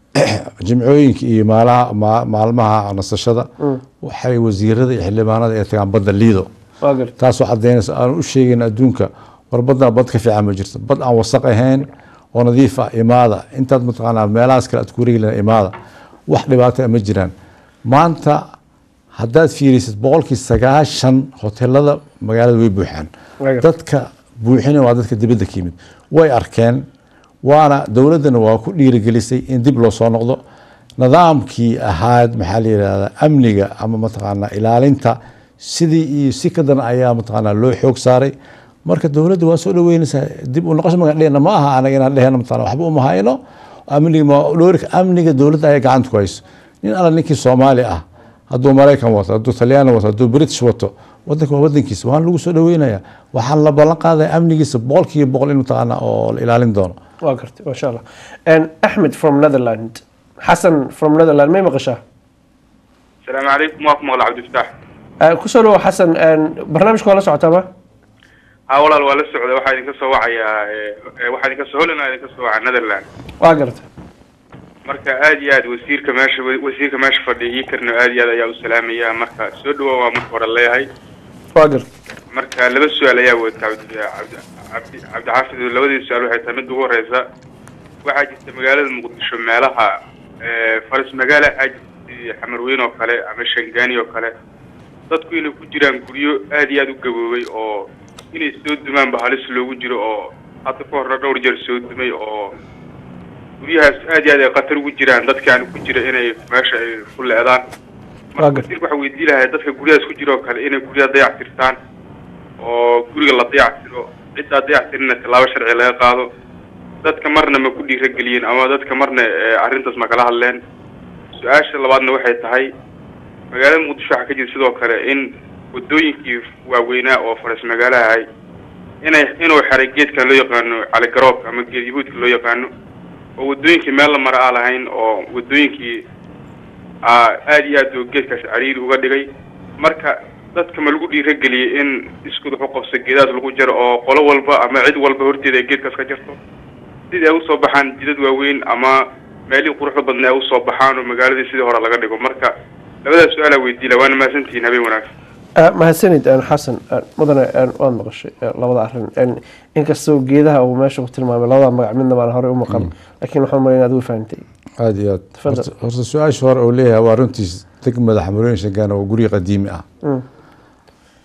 jimcooyinka iyo maalaha ma- maalmaha nasashada waxay wasiirada iyo xildhibaanada ay tagaan badda liido waa garta taasoo cadaynaysa aan u sheegayn adduunka war badna bad ka fiican ma jirto bad aan wasaq ahayn oo nadiif ah imaada intaad mataqaanaa meelahaas kale aad ku wareegi lahaa imaada wax dhibaata ma jiraan maanta haddaad fiirisid boqolkii sagaashan hotelada magaalada way buuxaan Waayo. dadka buuxina waa dadka dibadda ka yimid way arkeen waana dowladdana waa ku dhiirigelisay in dib loo soo noqdo nidaamkii ahaad maxaa la yidhahdaa amniga ama mataqaanaa ilaalinta sidii iyo si ka daran ayaa mataqaanaa loo xoog saaray marka dowladda waa soo dhaweynaysaa dib u noqosho magan dhehna ma aha anaga inaan dhehna mataqaanaa waxba uma hayno amniga ma dhoorika amniga dowladda ayaa gacanta ku hayso nin alla ninkii soomaali ah hadduu maraykan wato hadduu talyaani wato hadduu british wato wadanka waa wadankiisa waan lagu soo dhaweynaya waxaan la ballan qaadaya amnigiisa boqolkiiba boqol in mataqaanaa oo la ilaalin doono waa gartay masha allah En, axmed from netherland xasan from netherland may maqashaa السلام عليكم ورحمة الله عبد الفتاح Eh, kusoo dhawo xasan En, barnaamijka waa la socotaa ma ها والله ولا السعودية واحد ينكسر وعي واحد ينكسر هولنا ينكسر وعي نذرلاند waa gartay marka aad iyo aad wasiirka meesha wasiirka meesha fadhiya ii karno aad iyo aad ayaa u salaamaya marka soo dhawow waa marka hore leeyahay waa gartay marka laba su-aal ayaa wata cabdi cabdi cabdi cabdixaafid labadii su-aal waxay tahay midda ugu horeysa waxaa jirta magaalada muqdisho meelaha eh, faras magaala waxaa jirta xamarweyn oo kale ama shangaani oo kale dadku inay ku jiraan guryo aad iyo aad u gaboobay oo inay soo dumaanba halis loogu jiro oo hadda ka horna dhowr jeer soo dumay oo guryahaas aad iyo aad ay khatar ugu jiraan dadkaan ku jira inay meesha ay ku leedaan Waa marka gar- wasiirka waxaa weydii lahay dadka guryahaas ku jira oo kale inay guryaha dayactirtaan oo guriga la dayactiro ciddaa dayactirina tallaabo sharci laga qaado dadka marna ma ku dhiirageliyeen ama dadka marna eh, arrintaas ma kala hadleen su-aasha labaadna waxay tahay magaalada muqdisho waxaa ka jira sidoo kale in wadooyinkii waaweynaa oo faras magaalaha ahay inay inuu xeray geedkan loo yaqaano caligaroobka ama geed yahuudka loo yaqaano oo wadooyinkii meel la mara aan lahayn oo wadooyinkii aa aad iyo aad oo geedkaas cariiri uga dhigay marka dadka ma lagu dhiirageliyey in iskud wax u qabso geedahaas lagu jaro oo qolo walba ama cid walba horteeda ay geedkaas ka jarto sidii ay usoo baxaan jidad waaweyn ama meelihii quruxda badna ay usoo baxaan oo magaaladii sidii hore laga dhigo marka labadaas su-aalaa weydiila waana mahadsantihiin habeen wanaagsan Eh, mahadsanid en, xasan En, mudane en, waad maqashay eh, labada arrin En, inkastoo geedaha uu meesha ku tilmaamay labada magac midna baan horey u maqan laakiin waxaan malayna aad u fahantay aada iyo aad Tafadal. Horta- horta su-aasha hore uu leeyahay waa runtiis degmada xamarooyin shangaan oo guryo qadiimi ah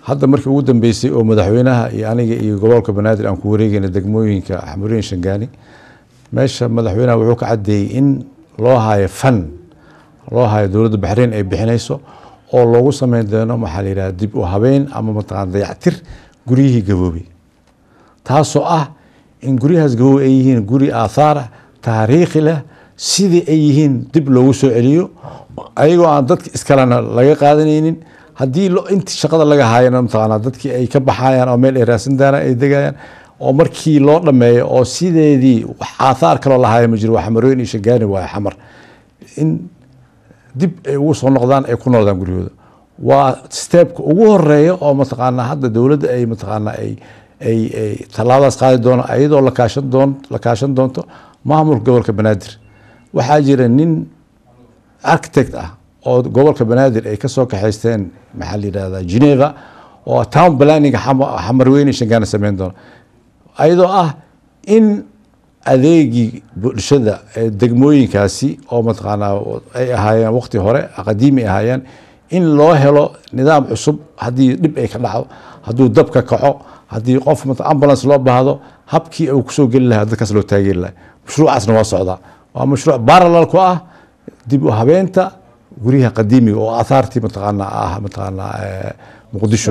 hadda markii ugu dambeysay oo madaxweynaha iyo aniga iyo gobolka banaadir aan ku wareegayna degmooyinka xamuriin shangaani meesha madaxweynaha wuxuu ka cadeeyey in loo hayo fan loo hayo dowladda baxreyn ay bixinayso oo loogu sameyn doono maxaa la yidhaha dib u habeyn ama mataqana dayactir guryihii gaboobay taasoo ah in guryahaas gaboobay ay yihiin guri aathaar ah taariikhi leh sidii ay yihiin dib loogu soo celiyo ayagoo aan dadka iskalena laga qaadanaynin haddii inti shaqada laga haayana mataqaana dadkii ay ka baxayaan oo meel ay raadsan daana ay degayaan oo markii loo dhameeyo oo sideedii wax aathaar kaloo lahaaya ma jiro waa xamarooyin iyo shagaani waayo xamar in dib ay ugu soo noqdaan ay ku noqdaan guryahooda waa steebka ugu horeeya oo mataqaana hadda dowladda ay mataqaana ay ay ay tallaabadaas qaadi doono iyadoo la kaashan doon la kaashan doonto maamulka gobolka banaadir waxaa jira nin architect ah oo gobolka banaadir ay kasoo kaxaysteen maxaa la yidhahdaa geneva oo town planning xamarweyne shangaana sameyn doono ayadoo ah in adeegii bulshada ee degmooyinkaasi oo mataqaanaa ay ahaayeen waqti hore qadiimi ay ahaayeen in loo helo nidaam cusub haddii dhib ay ka dhacdo hadduu dab ka kaco haddii qof ambulance loo baahdo habkii uu kusoo geli lahaa dadkaas loo taageeri lahaa mashruucaasna waa socdaa waa mashruuc parallel ku ah dib u habeenta guryaha qadiimiga oo aathaartii mataqaana ah mataqaana muqdisho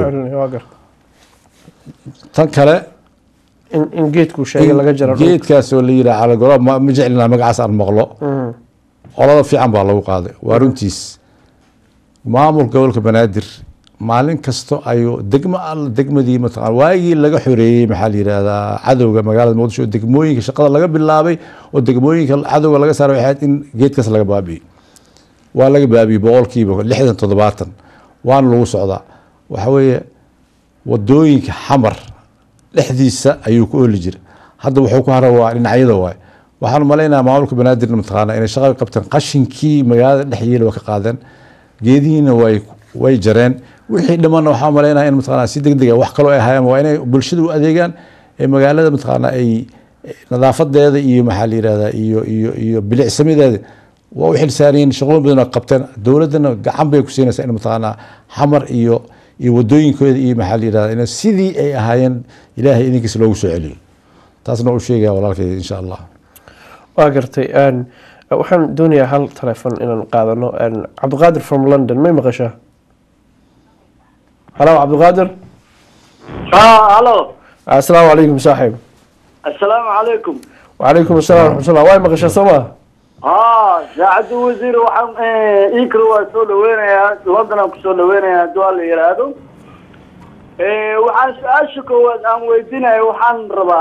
tan kale in geedkuu sheegay laga jaro geedkaas oo la yidhaha calagolo ma ma jeclina magacaas aan maqlo qolada fiican baa lagu qaaday waa runtiis maamulka gobolka banaadir maalin kasto ayuu degmo alla degmadii mataqana waagii laga xoreeyey maxaa la yidhahdaa cadowga magaalada muqdisho oo degmooyinka shaqada laga bilaabay oo degmooyinka cadowga laga saaray waxay ahayd in geedkaas laga baabi'ey waa laga baabiyey boqolkiiba lixdan toddobaatan waana lagu socdaa waxa weeye wadooyinka xamar dhexdiisa ayuu ku ooli jira hadda wuxuu ku hara waa dhinacyada waay waxaan malaynayaa maamulka banaadir mataqaana inay shaqada qabteen qashinkii magaalada dhex yeeli waa ka qaadeen geedihiina way way jareen wixii dhimanna waxaa malaynaya in mataqaana si degdeg ah wax kaloo ay hayaan waa inay bulshada u adeegaan ee magaalada mataqaana ay nadaafadeeda iyo maxaa la yidhahdaa iyo iyo iyo bilicsamideeda waa u xilsaariyeen shaqooyin badan oo qabteen dowladdana gacan bay ku siinaysaa in mataqaana xamar iyo iyo wadooyinkooda iyo maxaa la yidhahdaa in sidii ay ahaayeen ilaahay idinkiisa loogu soo celiyo taasna u sheegaya walaalkay insha allah waa gartay waxaan doonayaa hal telefon inaan qaadano cabdiqaadir from london may maqashaa halo cabdiqaadir ها الو asalaamu calaykum saaxiib السلام عليكم wacalaykum assalam raxmatullah way maqashaa soo ma ها ساعد وزير وحم إيكرو وسول وينيا لندن كسول وينيا دول يرادو إيه وحن سأشكو وأن ويدينا وحن ربا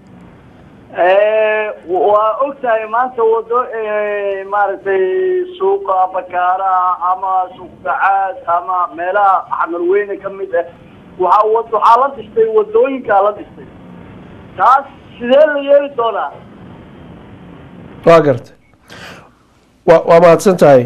إيه وأكتاي ما سودو إيه مارتي سوق بكارا أما سوق سعاد أما ملا حمل وين كمية وحاول حالة تشتي ودوين كالة تشتي تاس سيدل يري دولا waa gartay wa waa mahadsan tahay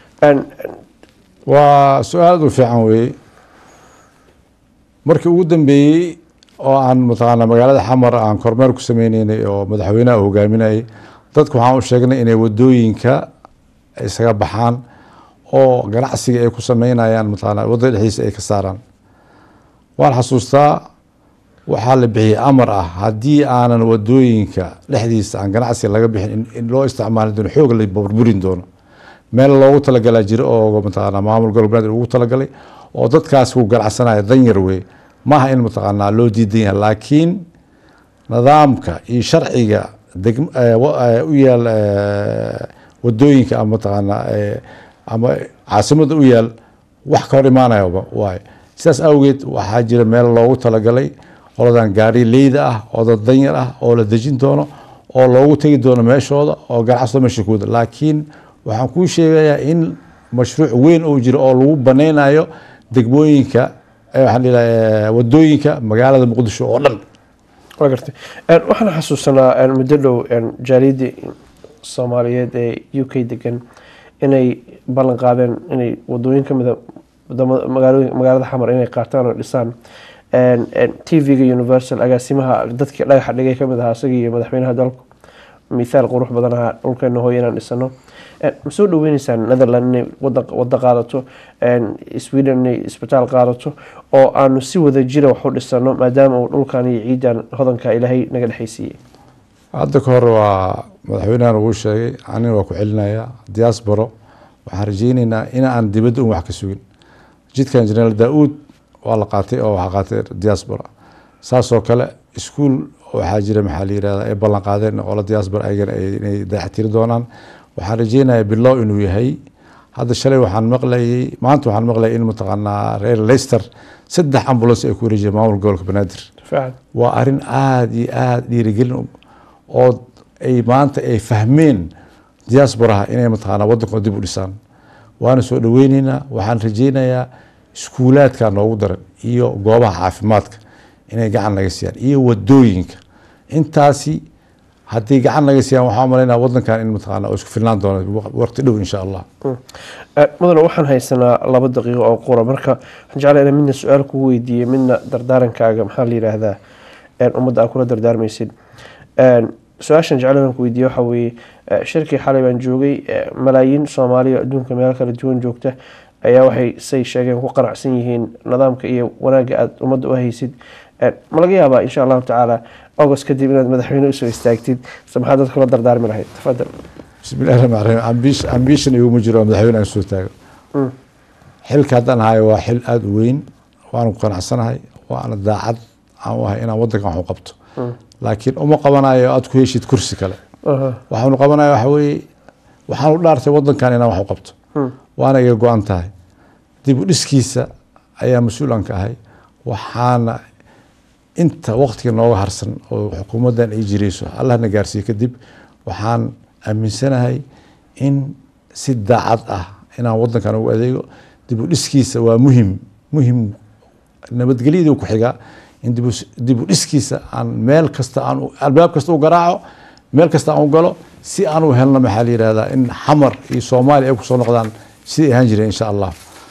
waa su-aal aad u fiican weeye markii ugu dambeeyey oo aan mataqaana magaalada xamar aan kormeer ku sameyneynay oo madaxweynaha uu hogaaminayay dadku waxaan u sheegnay inay wadooyinka isaga baxaan oo ganacsiga ay ku sameynayaan mataqaana wadada dhexdiisa ay ka saaraan waan xasuustaa waxaa la bixiyey amar ah haddii aanan wadooyinka dhexdiisa aan ganacsiga laga bixin in- in loo isticmaali doono xoog la burburin doono meel loogu talagalaa jira oo mataqaana maamul gobolbeed ugu talagalay oo dadkaas ku ganacsanaya danyar wey maaha in mataqaanaa loo diidan yahay laakiin nidaamka iyo sharciga degm eh, wa- eh, u yaal eh, wadooyinka ama mataqaanaa eh, ama caasimada u yaal wax ka hor imaanaya waaye sidaas awgeed waxaa jira meel loogu talagalay qoladan gaari leyda ah oo dad danyar ah oo la dejin doono oo loogu tegi doono meeshooda oo ganacsado meesha kuwada laakiin waxaan kuu sheegayaa in mashruuc weyn uu jiro oo lagu baneynayo degmooyinka eh, waxaan dhihi lahaa, eh, wadooyinka magaalada muqdisho oo dhan waa gartay waxaan xasuusanaa muddo dhow jaaliyadii soomaaliyeed ee u k degan inay ballan qaadeen inay wadooyin kamida wadamada magaalooyin magaalada xamar inay qaataan oo dhisaan t v-ga universal agaasimaha dadkii dhagaxa dhigay kamid ahaa isagii iyo madaxweynaha dalku mithaal qurux badan ahaa dhulkeena hooyo inaan dhisano ma soo dhaweyneysaan netherland inay wada qaadato sweden inay isbitaal qaadato oo aanu si wada jira wax u dhisano maadaama uu dhulkan iyo ciidan hodanka ilaahay naga dhexaysiiyey hadda ka hor waa madaxweynahan uu sheegay anina waa ku celinaya diasporo waxaan rajeyneynaa in aan dibadda un wax ka sugin jidkan jeneraal daa-uud waa la qaatay oo waxaa qaatay diaspora saasoo kale iskuol waxaa jira maxaa la yirahda ay ballan qaadeen oo la diaspora ayagana inay dayactiri doonaan waxaan rajeynayaa bilow inuu yahay hadda shalay waxaan maqlayay maanta waxaan maqlayay in mataqaanaa reer leicester saddex ambulance ay ku wareejiyeen maamul gobolka banaadir waa arrin aada iyo aada dhiirigelin oo ay maanta ay fahmeen diasporaha inay mataqaanaa waddankooda dib u dhisaan waana soo dhaweyneynaa waxaan rajeynayaa iskuulaadka noogu daran iyo goobaha caafimaadka inay gacan naga siiyaan iyo wadooyinka intaasi haddii gacan naga siiyaan waxaa malaynaa wadankan in mataqaana oo isku filnaan doono waqti dhow insha allah mudane waxaan haysanaa laba daqiiqo oo qura marka waxaan jeclaa inaan midna su-aal kugu weydiiyo midna dardaarankaaga maxaa la yidhaahdaa ummadda aa kula dardaarmaysid su-aashan jecel inaan ku weydiiyo waxaa weeye shirkii xalay baan joogay malaayiin soomaaliya adduunka meelo kala duwan joogta ayaa waxay say sheegeen ku qanacsan yihiin nidaamka iyo wanaagga aada ummadda u haysid ma laga yaabaa insha allahu tacaala august kadib inaad madaxweyne usoo istaagtid se maxaa dadka la dardaarmi lahayd tafadal bismillahi raxmaan raxiim ambition iguma jiro madaxweyne aan soo taago xilka haddaan hayo waa xil aada u weyn waanu ku qanacsanahay waana daacad aan u ahay inaan waddankan wax u qabto laakiin uma qabanayo aada ku heshid kursi kale waxaanu qabanaya waxa weeye waxaanu dhaartay waddankan inaan wax u qabto waana iga go-an tahay dib u dhiskiisa ayaa mas-uulan ka ahay waxaana inta waqtiga nooga harsan oo xukuumaddan ay jireyso allahna gaarsiiye kadib waxaan aaminsanahay in si daacad ah inaan waddankan ugu adeego dib u dhiskiisa waa muhim muhim nabadgelyadii ku xigaa in dib u dhiskiisa aan meel kasta aan albaab kasta u garaaco meel kasta aan u galo si aan u helno maxaa la yihahdaa in xamar iyo soomaaliya ay kusoo noqdaan sidai ahaan jireen insha allah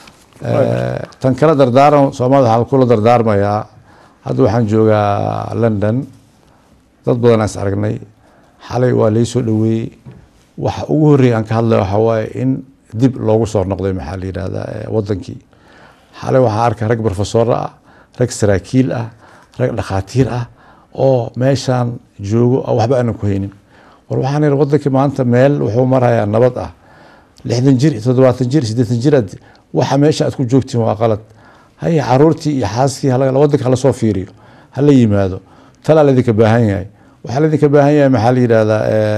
tan kala dardaaran soomaalida waxaan kula dardaarmayaa hadda waxaan joogaa london dad badan is aragnay xalay waa lai soo dhaweeyey waxa ugu horreeya aan ka hadlaya waxaa waaye in dib loogu soo noqday maxaa la yidhahdaa wadankii xalay waxaa arkay rag profesora ah rag saraakiil ah rag dhakhaatiir ah oo meeshaan joogo waxba aanan ku haynin war waxaan ihi wadankii maanta meel wuxuu marayaa nabad ah lixdan jir toddobaatan jir siddeetan jiraad waxa meesha aad ku joogtiin waa qalad haya caruurtii iyo xaaskii wadanka hala soo fiiriyo hala yimaado talaa laydinka baahan yahay waxaa laydinka baahan yahay maxaa la yidhahdaa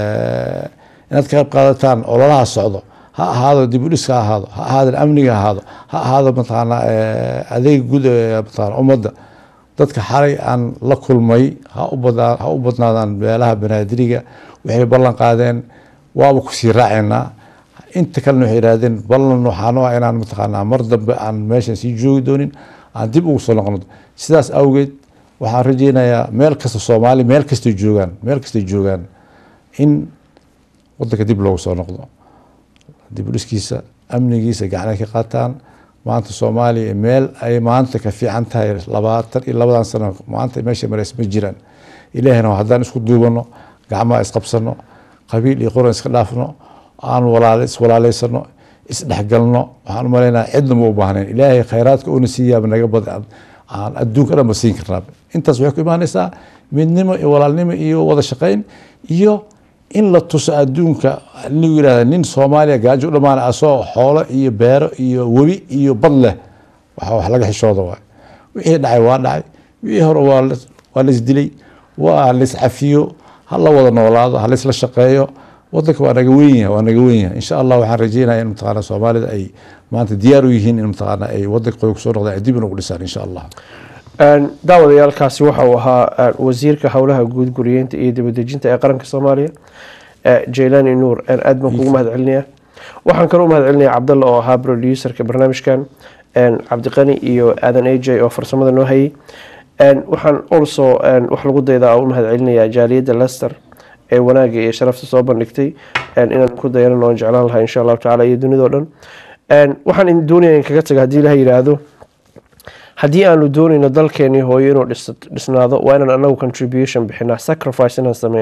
inaad ka qayb qaadataan ololaha socdo ha ahaado dib u dhiska ha ahaado ha ahaado amniga ha ahaado ha ahaado mataqaana adeeg guud mataqaana ummadda dadka xalay aan la kulmay ha u badnaa ha u badnaadaan meelaha banaadiriga waxay ballan qaadeen waaba kusii raacaynaa inta kalena waxay yidhahdeen ballan waxaan u ah inaan mataqaanaa mar dambe aan meeshan sii joogi doonin aan dib ugu soo noqono sidaas awgeed waxaan rajeynayaa meel kasta soomaali meel kastay joogaan meel kastay joogaan in wadanka dib loogu soo noqdo dib u dhiskiisa amnigiisa gacanay ka qaataan maanta soomaaliya meel ay maanta ka fiican tahay labaatan iyo labadan sano maanta meesha marays ma jiraan ilaahina haddaan isku duubano gacmaha isqabsano qabiil iyo qoran iska dhaafno aan walaal iswalaaleysano isdhexgalno waxaan umaleynaa cidna ma u baahnayn ilaahay khayraadka una siiyaaba naga badan aan adduunka dhan ba siin karnaa intaas waxay ku imaanaysaa midnimo iyo walaalnimo iyo wada shaqayn iyo in la tuso adduunka lagu yihahda nin soomaaliya gaajo u dhamaan asoo xoolo iyo beero iyo webi iyo bad leh waxa wax laga xishooda waay wixii dhacay waa dhacay wixii hore waa waa laisdilay waa laiscafiyo ha la wada noolaado ha laisla shaqeeyo wadanka waa naga weyn yahay waa naga weyn yahay insha allah waxaan rajeynaya in mataqaana soomaalida ay maanta diyaar u yihiin in mataqaana ay wadanka qoy kusoo noqdaan ay dib inagu dhisaan insha allah daawadayaalkaasi waxa uu ahaa wasiirka howlaha guud guriyeynta iyo dibadejinta ee qaranka soomaaliya jaylani nuur aad baan kugu mahad celinaya waxaan kaloo umahad celinaya cabdalla oo ahaa producerka barnaamijkan cabdiqani iyo aadan aj oo farsamada noo hayay waxaan also wax lagu daydaa u mahad celinaya jaaliyadda lester ee wanaagga iyo sharafta soo bandhigtay inaan ku dayanan oon jeclaan lahaa insha allahu tacala iyo dunidao dhan waxaan doonaya in kaga taga haddii ilaha yidhaahdo haddii aanu doonayno dalkeenii hooyo inuu dhisnaado waa inaan anagu contribution bixinaa sacrifice inaan sameynaa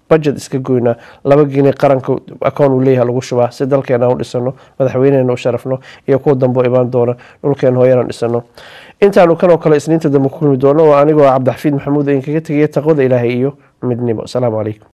budget iska goynaa laba geni qaranka akoon uu leeyahay lagu shubaa si dalkeena u dhisano madaxweyneena u sharafno iyo kuwa dambe u imaan doona dhulkeena hooyana dhisano intaanu kanoo kale isniinta dambe ku kulmi doono oo anigoo cabdixafiid maxamuud idinkaga tegaya taqwada ilaahay iyo midnimo asalaamu calaykum